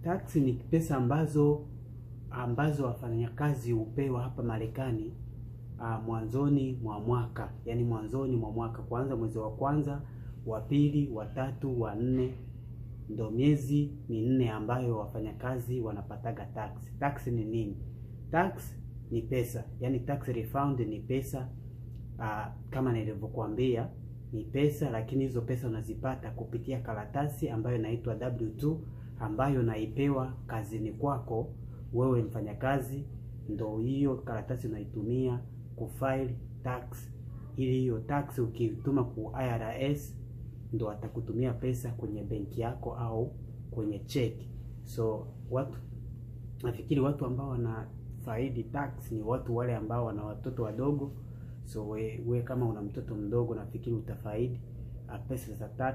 tax ni pesa ambazo ambazo wafanyakazi hupewa hapa Marekani uh, mwanzoni mwa mwaka, yaani mwanzoni mwa mwaka, kwanza mwezi wa kwanza, wa pili, wa tatu, wa nne, ndo miezi minne ambayo wafanyakazi wanapataga tax. Tax ni nini? Tax ni pesa, yaani tax refund ni pesa uh, kama nilivyokuambia ni pesa, lakini hizo pesa unazipata kupitia karatasi ambayo inaitwa W2 ambayo naipewa kazini kwako wewe mfanyakazi, ndo hiyo karatasi unaitumia kufile tax, ili hiyo tax ukituma ku IRS ndo atakutumia pesa kwenye benki yako au kwenye cheki. So watu nafikiri watu ambao wanafaidi tax ni watu wale ambao wana watoto wadogo. So we, we kama una mtoto mdogo nafikiri utafaidi pesa za tax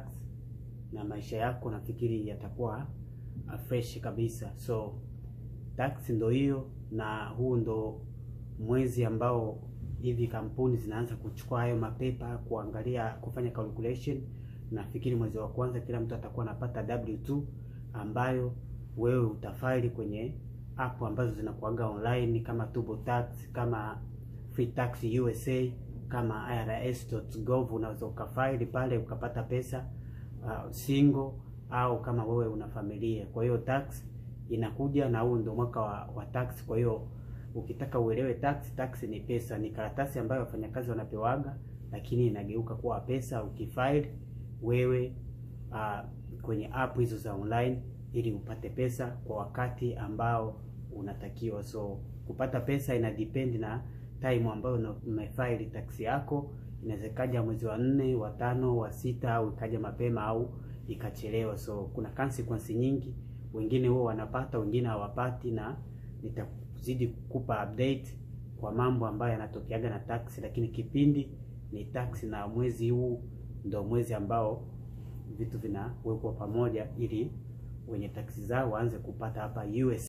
na maisha yako nafikiri yatakuwa fresh kabisa. So tax ndo hiyo, na huu ndo mwezi ambao hivi kampuni zinaanza kuchukua hayo mapepa kuangalia kufanya calculation. Nafikiri mwezi wa kwanza kila mtu atakuwa anapata W2 ambayo wewe utafaili kwenye app ambazo zinakuaga online kama TurboTax, kama Free Tax USA, kama IRS.gov. Unaweza ukafaili pale ukapata pesa uh, single au kama wewe una familia. Kwa hiyo tax inakuja na huu ndio mwaka wa, wa tax. Kwa hiyo ukitaka uelewe tax, tax ni pesa, ni karatasi ambayo wafanyakazi wanapewaga, lakini inageuka kuwa pesa ukifile wewe uh, kwenye app hizo za online ili upate pesa kwa wakati ambao unatakiwa. So kupata pesa ina depend na time ambayo umefile tax yako. Inaweza ikaja mwezi wa nne, wa tano, wa sita au ikaja mapema au ikachelewa. So kuna consequence nyingi, wengine huwa wanapata, wengine hawapati, na nitazidi kukupa update kwa mambo ambayo yanatokeaga na tax, lakini kipindi ni tax, na mwezi huu ndo mwezi ambao vitu vinawekwa pamoja ili wenye taksi zao waanze kupata hapa US.